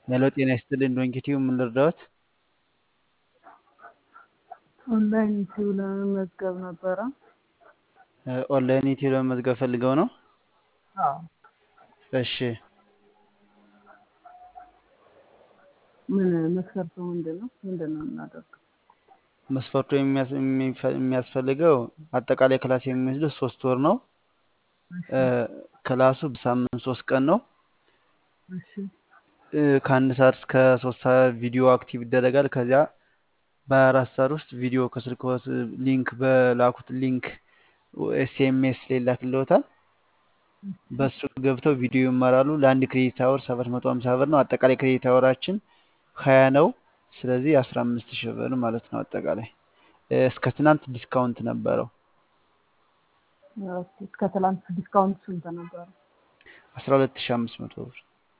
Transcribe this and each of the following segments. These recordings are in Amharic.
ሄሎ ጤና ይስጥልኝ ዶንኪቲዩ ምን ልርዳዎት? ኦንላይን ዩቲዩብ ለመመዝገብ ነበረ። ኦንላይን ዩቲዩብ ለመመዝገብ ፈልገው ነው? አዎ። እሺ ምን መስፈርቱ ምንድን ነው? ምንድን ነው የምናደርገው? መስፈርቱ የሚያስ- የሚፈ- የሚያስፈልገው አጠቃላይ ክላስ የሚወስደው ሶስት ወር ነው። እሺ እ፣ ክላሱ በሳምንት ሶስት ቀን ነው። እሺ እ፣ ከአንድ ሰዓት እስከ ሶስት ሰዓት ቪዲዮ አክቲቭ ይደረጋል። ከዚያ በሀያ አራት ሰዓት ውስጥ ቪዲዮ ከስልክዎት ሊንክ በላኩት ሊንክ ኤስኤምኤስ ላይ ይላክልዎታል። በሱ ገብተው ቪዲዮ ይማራሉ። ለአንድ ክሬዲት አወር ሰባት መቶ ሀምሳ ብር ነው። አጠቃላይ ክሬዲት አወራችን ሀያ ነው። ስለዚህ አስራ አምስት ሺህ ብር ማለት ነው። አጠቃላይ እ፣ እስከ ትናንት ዲስካውንት ነበረው ኦኬ። እስከ ትላንት ዲስካውንት ስንት ነበረ? አስራ ሁለት ሺህ አምስት መቶ ብር።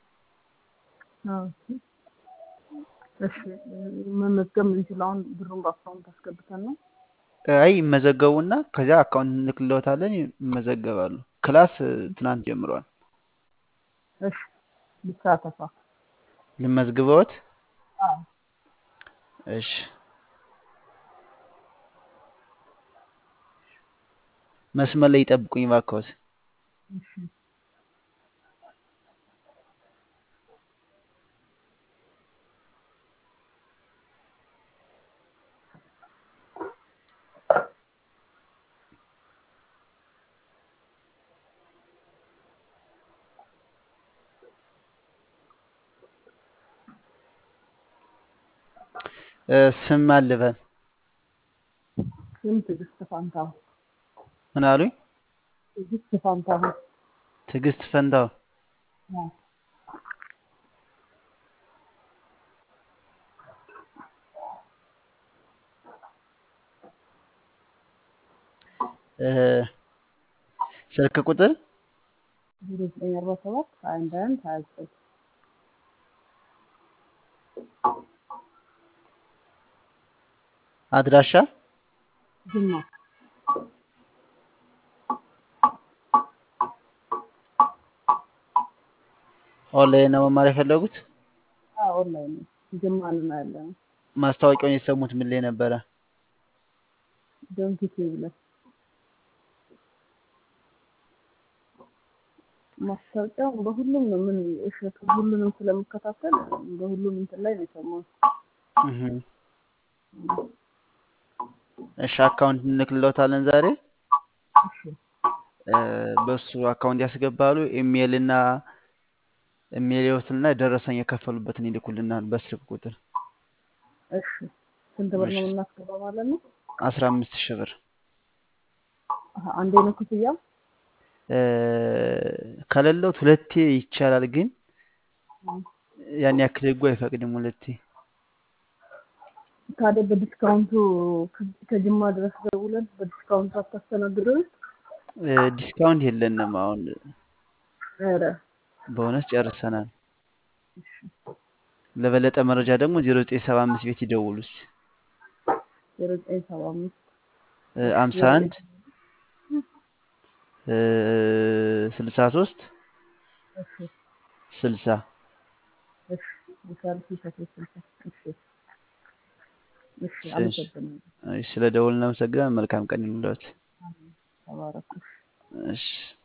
ኦኬ። እሺ መመዝገብ የምንችለው አሁን ብሩን በአካውንት አስገብተን ነው? አይ ይመዘገቡና ከዚያ አካውንት እንልክልዎታለን፣ ይመዘገባሉ። ክላስ እ፣ ትናንት ጀምሯል። እሺ ልሳተፋ? ልመዝግበዎት? አዎ። እሺ መስመር ላይ ይጠብቁኝ እባክዎት። እሺ እ፣ ስም አልበል ስም ትዕግስት ፋንታሁን። ምን አሉኝ? ትዕግስት ፋንታሁን። ትዕግስት ፈንታው። አዎ። እ፣ ስልክ ቁጥር ዜሮ ዘጠኝ አርባ ሰባት ሀያ አንድ ሀያ አንድ ሀያ ዘጠኝ አድራሻ ጅማ። ኦንላይን ነው መማር የፈለጉት? አዎ ኦንላይን ነው። ጅማ ነው ያለ ነው። ማስታወቂያውን የሰሙት ምን ላይ ነበረ? ዶንኪ ቲዩብ ላይ ማስታወቂያው በሁሉም ነው። ምን እሸቱ ሁሉንም ስለምከታተል በሁሉም እንትን ላይ ነው የሰማሁት። እህ። እሺ አካውንት እንልክልዎታለን ዛሬ እሺ እ፣ በሱ አካውንት ያስገባሉ። ኢሜይል እና ኢሜይል ይወስድና ደረሰኝ የከፈሉበትን ይልኩልናል በስልክ ቁጥር እሺ ስንት ብር እሺ ነው የምናስገባው ማለት ነው? አስራ አምስት ሺህ ብር አሀ፣ አንዴ ነው ክፍያው? እ፣ ከሌለዎት ሁለቴ ይቻላል፣ ግን ያን ያክል ህጉ አይፈቅድም ሁለቴ። ታዲያ በዲስካውንቱ ከ- ከጅማ ድረስ ደውለን በዲስካውንቱ አታስተናግደው? እ፣ ዲስካውንት የለንም አሁን ኧረ በእውነት ጨርሰናል። ለበለጠ መረጃ ደግሞ ዜሮ ዘጠኝ ሰባ አምስት ቤት ይደውሉ እስኪ ዜሮ ዘጠኝ ሰባ አምስት አምሳ ዜሮ አንድ ዘጠኝ ስልሳ ሶስት እሺ ስልሳ እሺ የሳልሲ ከሴት ስልሳ እሺ እሺ እሺ፣ አመሰግናለሁ። እሺ፣ ስለ ደውል እናመሰግናለን። መልካም ቀን ይሁንልዎት። ተባረኩ። እሺ